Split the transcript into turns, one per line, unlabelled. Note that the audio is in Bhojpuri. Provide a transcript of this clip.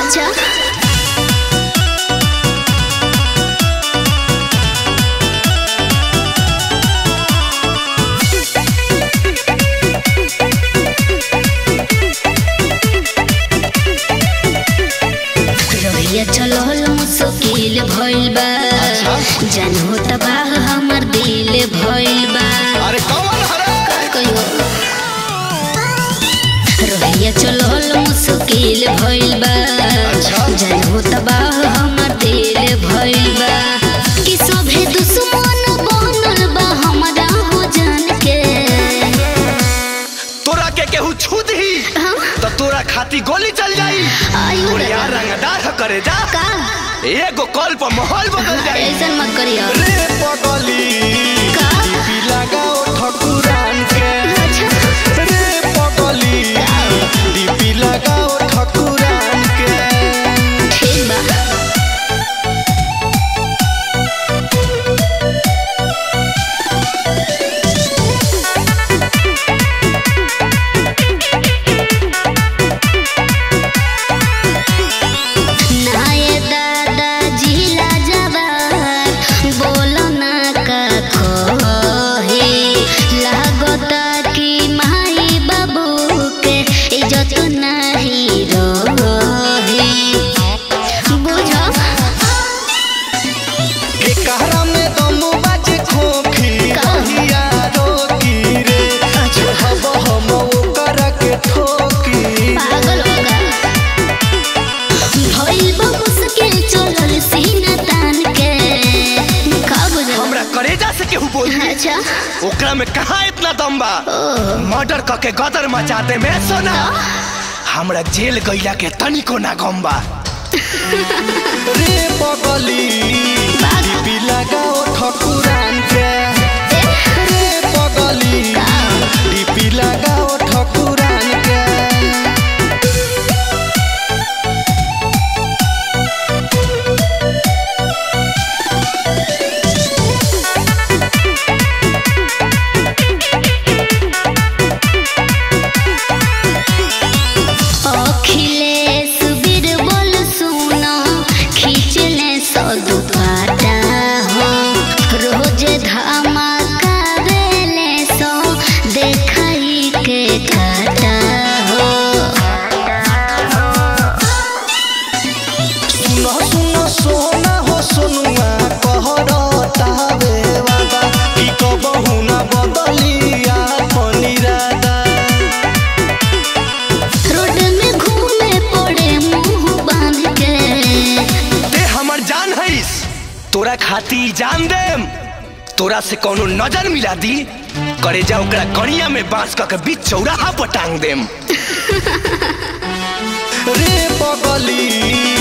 अच्छा रहिया चलल मुश्किल भइल बा जानहो तबाह हमर दिल भइल बा
अरे कौन हरे
कहियो रहिया चलल मुश्किल भइल बा जानहो तबाह हमर दिल भइल बा कि सभे दुश्मन बनल बा हमरा हो जान के
तोरा के केहू छूत ही
हाँ?
तो तोरा खाती गोली चल जाई
आयु
और यार
दादा।
रंगदार ह करे जा
का
एगो कॉल पर माहौल बदल जाई
ऐसन मत करियो
रे पगली
का?
टीपी लगाओ ठकुरान के
अच्छा
रे पगली डीपी लगाओ ठकुरान के
ठीक बा नाये दादा जिला जवार बोलो ना का खोहे लागता कि माई बाबू के इज्जत नहीं रहे बुझो
के कहरा में दम बाजे खोखी
का?
कहिया रोकी रे हब हम ओकर के ठोकी
पागल होगा भइल बा मुश्किल चलल सीना तान के का बुझो
हमरा करेजा से केहू बोल
अच्छा
ओकरा में कहाँ इतना दम बा मर्डर क के गदर मचा दे में सोना हमरा जेल गईला के तनिको ना गम बा रे पगली डीपी लगाओ ठकुरान के रे पगली डीपी लगाओ ठकुरान के
अखिलेश बीरबल सुनो खींचले सौ दुपाटा हो रोज धमाका देले सौ देखाई के काटा हो
सुनो सुनो सोना हो सोनुआ कहरता वे वादा की कबहू ना बदलिया पनिरादा
रोड में घूमे पड़े मुंह बांध के
ते हमर जान हईस तोरा खाती जान देम तोरा से कोनो नजर मिला दी करे जा ओकरा कड़िया में बांस क के बीच चौराहा पर टांग देम रे पगली